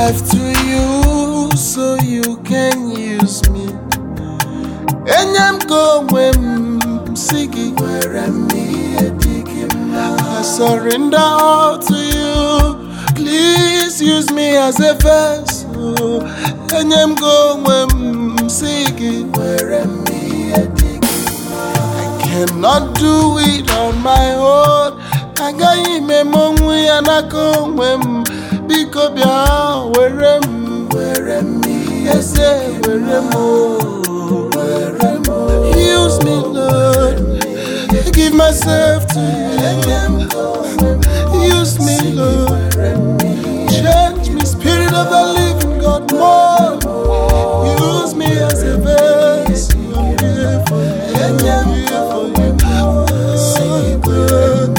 life to you so you can use me. Enye m ka onwe m si gị were m ihe dị gị mma. I surrender all to you. Please use me as a vessel. Enye m ka onwe m si gị were m ihe dị gị I cannot do it on my own. Agaghị m eme onwe ya n'aka onwe m. Biko bịa were m were m eze were m o, were m o. Use me Lord. I give myself to you. Use me Lord. Change me, Spirit of the Living God, more. Use me as a vessel. I'm here for you. I'm here for you. Oh, God.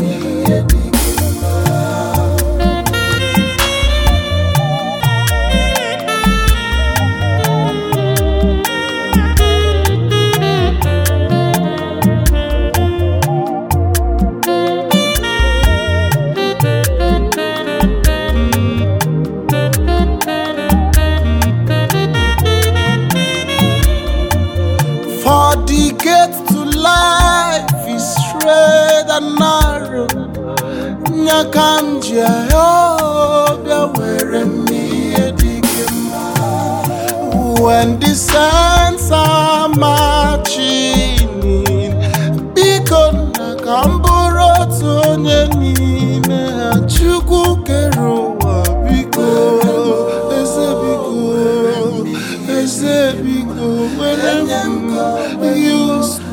For the gate to life is straight and narrow. Nyakam Jehovah, where me When the saints are marching in, biko na ka m bụrụ otu onye n'ime ha. Chukwu kere ụwa biko, eze biko, eze biko, were m use